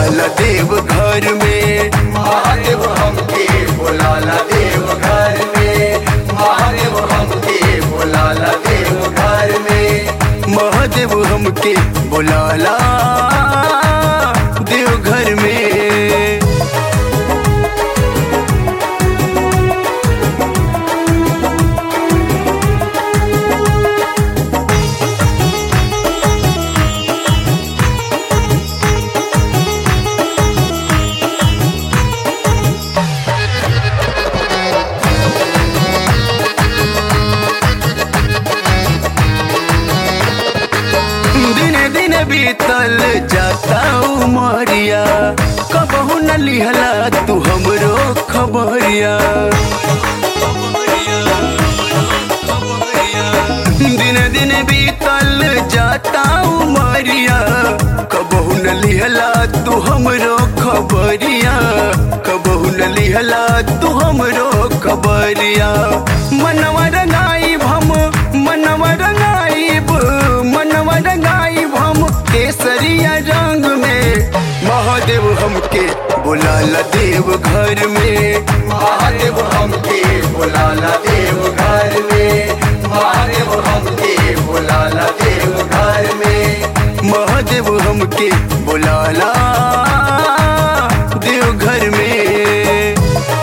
बोलाला देव घर में महादेव हमके बोलाला देव घर में महादेव हमके बोलाला देव घर में महादेव हमके बोलाला देव घर में दिने दिने बीतल जाता उमरिया कबहू न लिहला तू हमरो खबरिया दिने दिने बीतल जाता उमरिया कबहू न लिहला तू हमरो खबरिया कबहू न लिहला तू हमरो खबरिया मनवा रंगाई हम मनवा रंगाइब मनवा रंगाइब हम केसरिया रंग में महादेव हमके बुलाला देव घर में महादेव हमके बोलाला देव घर में महादेव हमके बोलाला देव घर में महादेव हमके बुलाला देव घर में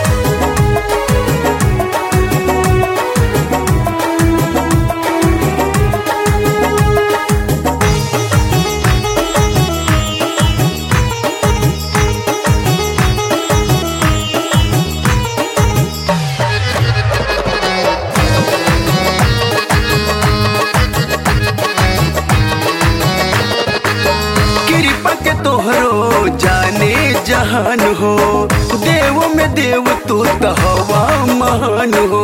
कृपा के तोहरो जाने जहान हो देव में देव तू तो हवा महान हो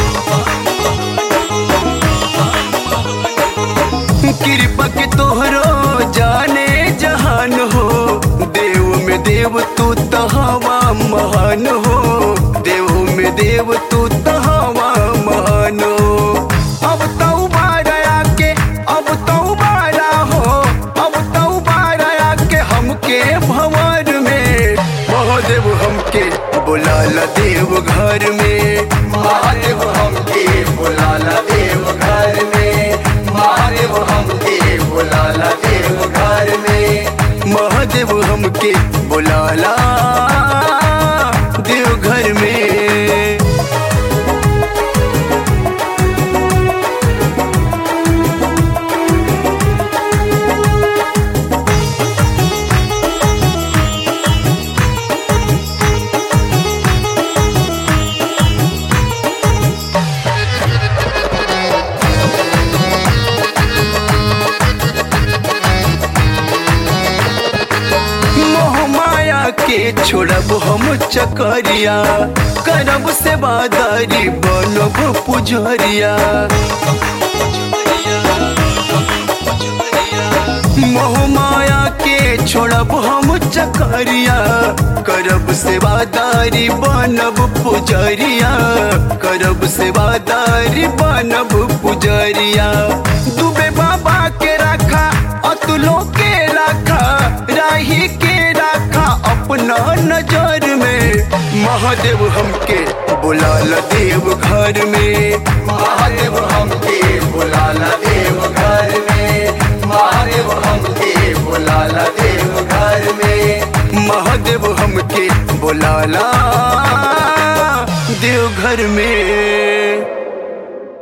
कृपा के तोहरो जाने जहान हो देव में देव तू तो हवा महान हो देव में देव तू तो हवा महान हो अब तो बारा के अब तो बारा हो अब तो बारा के हमके भंवर में महादेव हमके बुलाला देव घर में महादेव हमके बोलाला देव घर में महादेव हमके बोलाला देव घर में महादेव हमके बुलाला देव घर में मोह माया के छोड़ब हम चकरिया करब सेवादारी बनब पुजरिया मोह माया के छोड़ब हम चकरिया करब सेवादारी बनब पुजरिया करब सेवादारी बनब पुजरिया दुबे बाबा के रखा अतुलो के रखा राही के रखा अपना नजर में महादेव हमके बुलाला देव घर में महादेव हमके बोलाला देव घर में महादेव हमके बोलाला देव घर में महादेव हमके बुलाला देव घर में